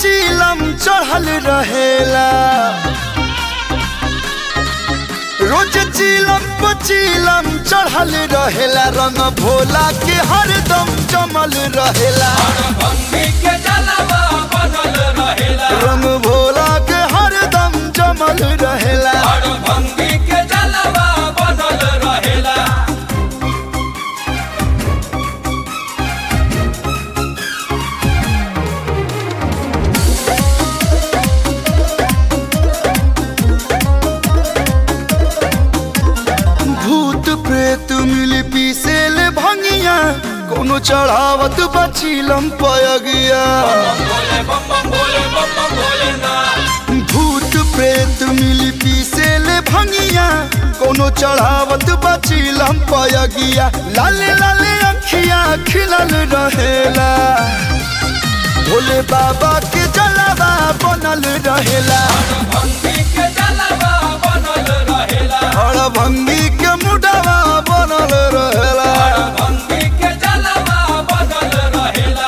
पचीलम चढ़ल रहेला रोज चीलम पचीलम चढ़ल रहेला रंग भोला के हरदम जमल रहेला भंगी के जलवा बनल रहेला रंग भोला के हरदम जमल रहेला और भंगी के जलवा बनल रहेला भूत प्रेत मिल पीसेल भंगिया कोनो चढ़ावत बचीलम पयगिया बोले बम बम बोले बम बम बोले ना भूत प्रेत मिल पीसेल भंगिया कोनो चढ़ावत बचीलम पयगिया लाले लाले अखिया खिलल रहेला भोले बाबा के जलावा बनल रहेला भंगी के जलवा बनल रहेला हर भंगी के मुडवा बनल रहेला और भंगी के जलवा बनल रहेला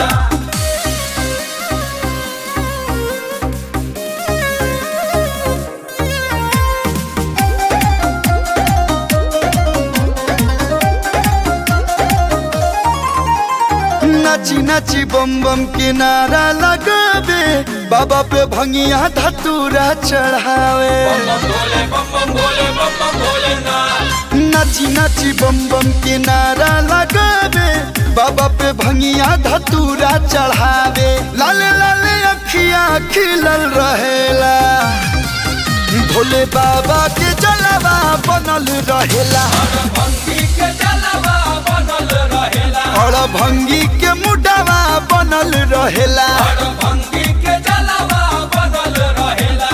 नाची नाची बम बम के नारा लगावे बाबा पे भंगिया धतूरा चढ़ावे बम बोले बम बम बोले बम बम बोले ना नाची नाची बम बम के नारा लगावे बाबा पे भंगिया धतूरा चढ़ावे लाले लाले अखिया खिलल रहेला भोले बाबा के जलवा बनल रहेला भंगी के जलवा बनल रहेला और भंगी के मुडवा बनल रहेला और भंगी के जलवा बनल रहेला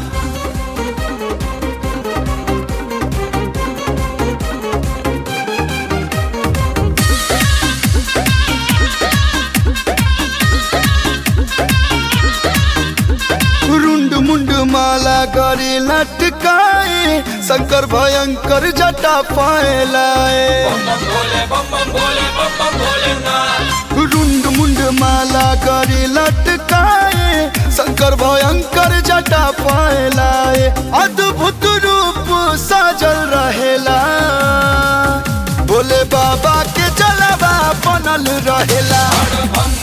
रुंड मुंड माला करे लटकाए शंकर भयंकर जटा पाए लाए बम बोले बम बम बोले बम बम बोले ना रुंड मुंड माला करे लटकाए शंकर भयंकर जटा पाए लाए अद्भुत रूप साजल रहेला भोले बाबा के जलवा बनल रहेला भंगी